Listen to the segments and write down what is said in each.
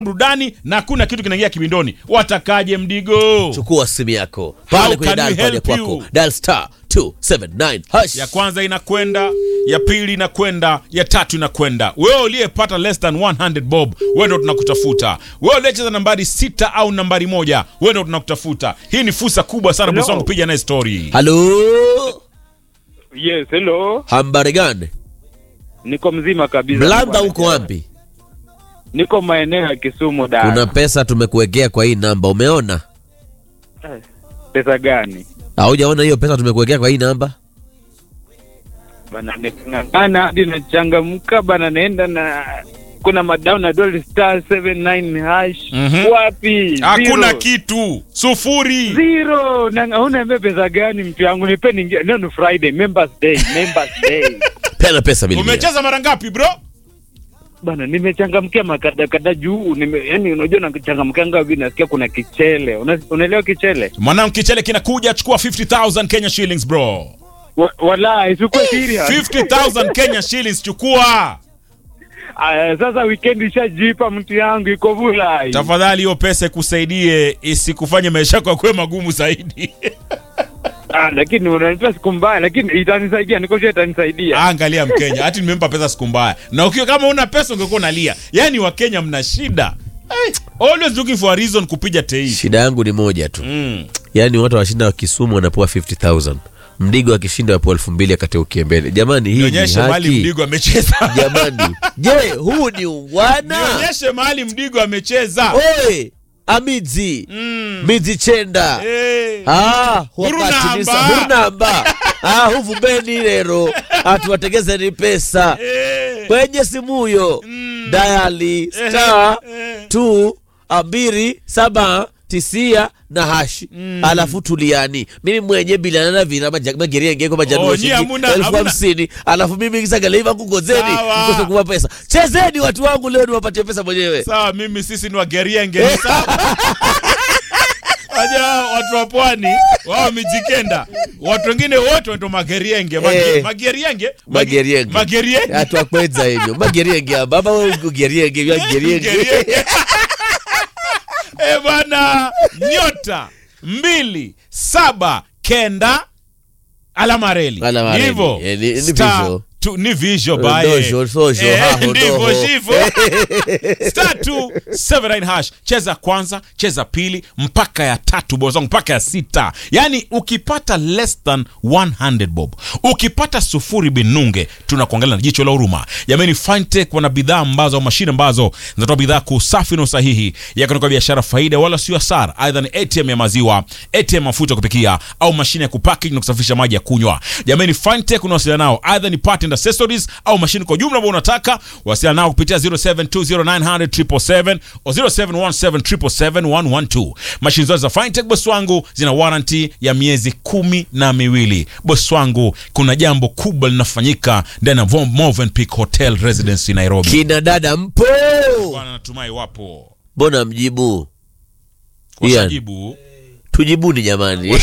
burudani na hakuna kitu kinaingia kibindoni. Watakaje mdigo? chukua simu yako How pale kwenye can we dial pad ya help kwako you? dial star 279 hash Ya kwanza inakwenda, ya pili inakwenda, ya tatu inakwenda. Wewe uliyepata less than 100 bob, wewe ndo tunakutafuta. Wewe uliyecheza nambari sita au nambari moja, wewe ndo tunakutafuta. Hii ni fursa kubwa sana bosi wangu, piga naye story. halo Yes, hello. hambari gani Niko mzima kabisa. mlanda Niko- uko wapi Niko maeneo ya Kisumu da. kuna pesa tumekuwekea kwa hii namba umeona pesa gani? haujaona hiyo pesa tumekuwekea kwa hii namba Bana nikang'ang'ana hadi nachangamka bana naenda na kuna madao na dola star 79 hash. Mhm. Wapi? Hakuna Zero. kitu. Sufuri. Zero. Na unaambia pesa gani mtu yangu nipe ningia. Leo ni Friday, Members Day, Members Day. pena pesa milioni Umecheza mara ngapi bro? Bana nimechangamkia makada kada juu nime, yani unajua nachangamkanga hivi nasikia kuna kichele. Una, unaelewa kichele? Mwanangu kichele kinakuja, chukua 50000 Kenya shillings bro. Wa, wala isikuwe serious. 50000 Kenya shillings chukua. Aya, sasa weekend ishajipa mtu yangu iko vulai. Tafadhali hiyo pesa ikusaidie isikufanye maisha yako yakuwe magumu zaidi. Ah, lakini unanipa siku mbaya, lakini itanisaidia, niko sure itanisaidia. Angalia Mkenya, hati nimempa pesa siku mbaya, na ukiwa kama una pesa ungekuwa unalia. Yaani Wakenya mna shida. Hey, always looking for a reason kupiga tei. shida yangu ni moja tu Mm. yaani watu washinda wa kisumu wanapewa 50000 mdigo akishinda wapewa elfu mbili akateukie mbele jamani hii ni Nionyeshe mahali haki Mdigo amecheza. jamani je huu ni ungwana Nionyeshe mahali Mdigo amecheza. oe amidzi Mm. midzi chenda Eh. Ah, Hurunamba. hukatinisa hurunamba ah, huvumbeni lero atuwategezeni pesa Eh. kwenye simuyo Mm. dayali star eh. tu ambiri saba tisia na hashi alafu tuliani mimi mwenye bilanana vina mageriengeko Oh, majanuo nyie hamuna- elfu hamuna- hamsini alafu mimi kisagalaiva kungozeni Sawa. mkose kuwa pesa chezeni watu wangu leo niwapatie pesa mwenyewe Sawa, mimi sisi ni wagerienge ni sawa. Wajua watu wa pwani wao mijikenda, watu wengine wote wanaitwa magerienge. Mage- Eh. Magerienge, Mage- magerienge magerienge, atwakwedza hivyo magerienge amba ama ugerienge vyagerienge Magerienge. Eh bwana, nyota mbili saba kenda alama reli Alama reli. hivyo Eh, ni- ni Star visual. tu- ni visual Eh, bae dojo, sojo, Eh, haho, ndivyo doho. hivyo star 279 hash cheza kwanza cheza pili mpaka ya tatu bob zangu mpaka ya sita yaani ukipata less than 100 bob ukipata sufuri binunge tunakuangalia na jicho la huruma jamani fintech wana bidhaa ambazo au mashine ambazo zinatoa bidhaa kwa usafi na usahihi yakutoka biashara faida wala sio hasara aidha ni atm ya maziwa atm ya mafuta ya kupikia au mashine ya kupackage na kusafisha maji ya kunywa jamani fintech unawasiliana nao aidha ni part and accessories au mashine kwa jumla ambao unataka wasiliana nao kupitia 0720900777 au 0717771112 mashine zote za fintech bosi wangu zina warranty ya miezi kumi na miwili bosi wangu kuna jambo kubwa linafanyika ndani ya Vom- Movenpick Hotel Residency Nairobi kina dada mpo bwana natumai wapo mbona mjibu Ian. washajibu tujibuni jamani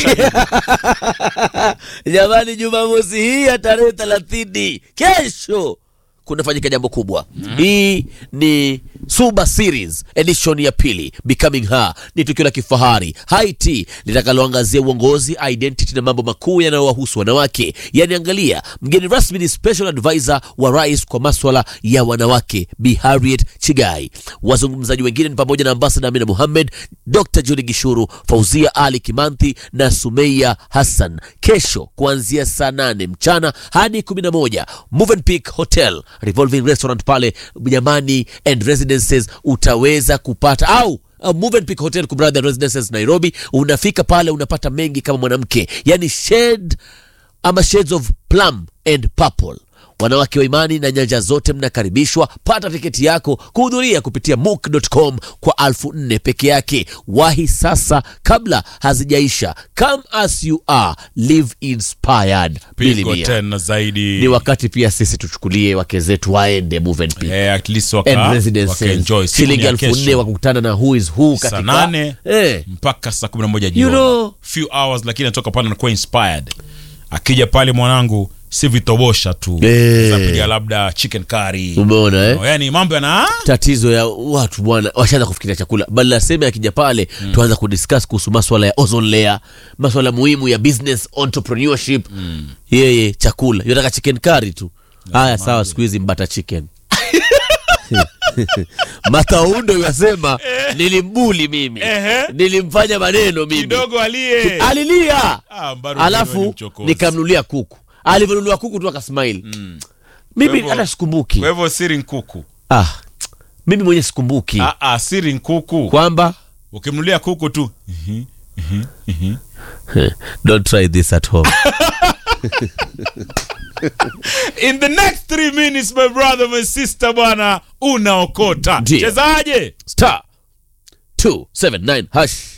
jamani jumamosi hii ya tarehe thelathini kesho kunafanyika jambo kubwa hii ni suba series edition ya pili becoming her ni tukio la kifahari haiti litakaloangazia uongozi identity na mambo makuu yanayowahusu wanawake yani angalia mgeni rasmi ni special advisor wa rais kwa maswala ya wanawake bi harriet chigai wazungumzaji wengine ni pamoja na ambasada amina muhammed dr juni gishuru fauzia ali kimanthi na sumeia hassan kesho kuanzia saa nane mchana hadi 11 Movenpick hotel revolving restaurant pale jamani and residences utaweza kupata au Uh, Movenpick Hotel Kubradha Residences Nairobi, unafika pale unapata mengi kama mwanamke, yani shade ama shades of plum and purple. Wanawake wa imani na nyanja zote mnakaribishwa. Pata tiketi yako kuhudhuria kupitia mook.com kwa alfu nne peke yake. Wahi sasa kabla hazijaisha. Come as you are, live inspired. pigo Milimia. tena zaidi Ni wakati pia sisi tuchukulie wake zetu waende Movenpick eh, at least and waka, residences. wakaenjoy Siku shilingi ni ya elfu nne kesho. wakukutana na who is who saa katika nane eh. mpaka saa kumi na moja You jioni know. few hours lakini anatoka pale anakuwa inspired akija pale mwanangu si vitobosha tu Eh. zapiga labda chicken curry umeona eh? No, yani mambo yana tatizo ya watu bwana washaanza kufikiria chakula badala ya sema akija pale mm. tuanza kudiscuss kuhusu maswala ya ozone layer maswala muhimu ya business entrepreneurship mm. yeye chakula yotaka chicken curry tu haya sawa siku hizi mbata chicken mataundo yasema nilimbuli mimi Ehe. nilimfanya maneno mimi kidogo aliye alilia Ah, Mbaru ni alafu mchokozi. nikamnulia kuku alivyonunua kuku tu akasmaili Kwa mimi hivyo- hata sikumbuki kwa hivyo siri nkuku ah, mimi mwenye sikumbuki ah, ah, siri nkuku kwamba ukimnulia kuku tu don't try this at home in the next three minutes my brother my sister bwana unaokota Ndio. chezaje star 279 hash